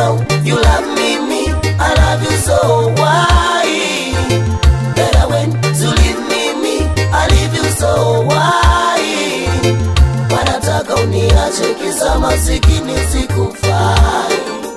know you love me, me, I love you so why? Better when to leave me, me, I leave you so why? Wanataka uniache kisa masikini sikufai,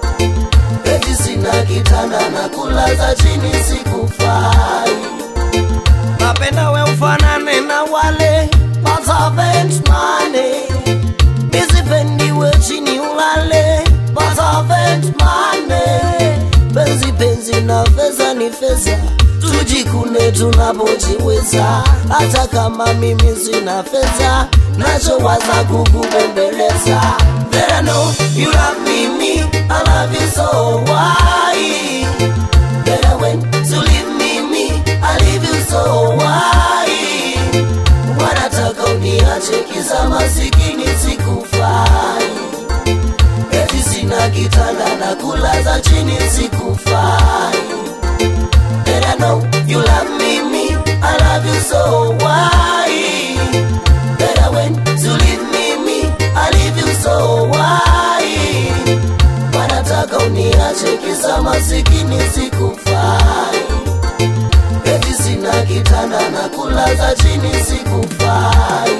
eti sina kitanda na kulaza chini sikufai. Napenda we ufanane na wale servant money, misipendi we chini ulale servant money. Penzi penzi na fedha ni fedha, tujikune tunapojiweza. Hata kama mimi sina fedha, nachowaza kukubembeleza. That I know you love me, me, I love you so why? Better when to leave me, me, I leave you so why? Wanataka uniache kisa masikini sikufai, eti sina kitanda na kulaza chini sikufai. Better I know you love me, me, I love you so why? Better when to leave me, me, I leave you so why? Wanataka uniache kisa masikini sikufai, eti sina kitanda na kulaza chini sikufai.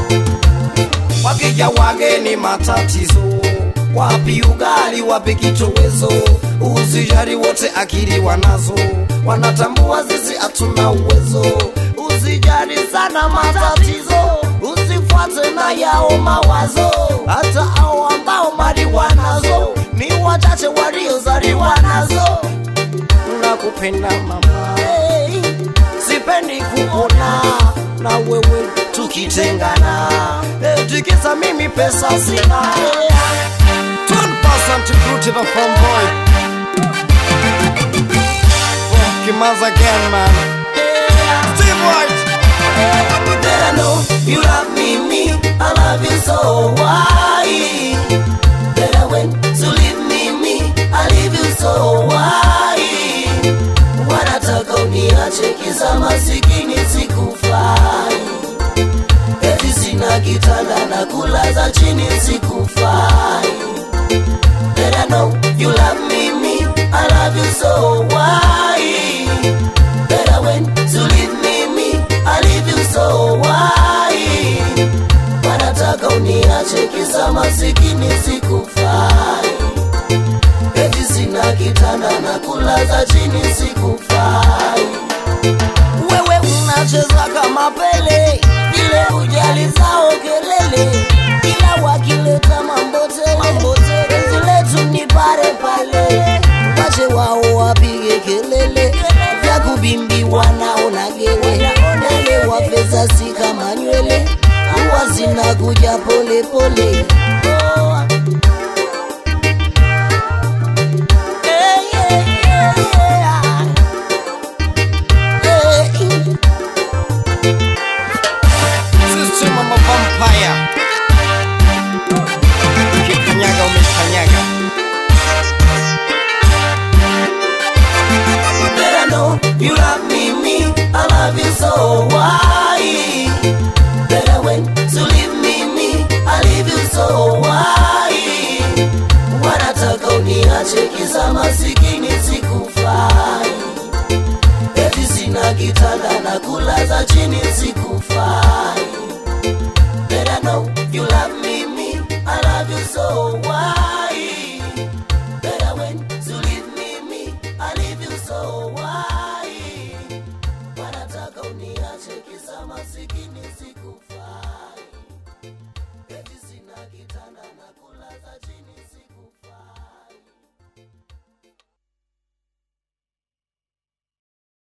Wakija wageni matatizo, wapi ugali, wapi kitowezo? Usijali wote akili wanazo, wanatambua sisi hatuna uwezo. Usijali sana matatizo, usifuate na yao mawazo. Hata hao ambao mali wanazo ni wachache waliozaliwa nazo. Nakupenda mama, hey, sipendi kuona na wewe tukitengana, eti kisa mimi pesa sina. Turn person to crew to the front boy. From Kimaza again, man. Steve White. That I know you love me, me, I love you so why? Better when to leave me, me, I leave you so why? Wanataka uniache kisa masikini sikufai, eti sina kitanda na kulaza chini sikufai. That I know you love me, me, I love you so why? Better when to leave me, me, I leave you so why? Wanataka uniache kisa masikini sikufai, eti sina kitanda na kulaza chini sikufai. Wewe unacheza kama Pele, ile ujali zao kelele, kila wakileta mambote mambote, penzi letu ni pale pale, wache wao wapige kelele, vya kubimbiwa naona gele, yale wafeza si kama nywele, huwa zinakuja pole pole. Oh. Eh, yeah, yeah, yeah. Eh. System of a vampire. Ukikanyaga umekanyaga. Better know you love me, me, I love you so why? Better when to leave me, me, I leave you so why? Wanataka uniache kisa masikini sikufai, eti sina kitanda na kulaza chini sikufai.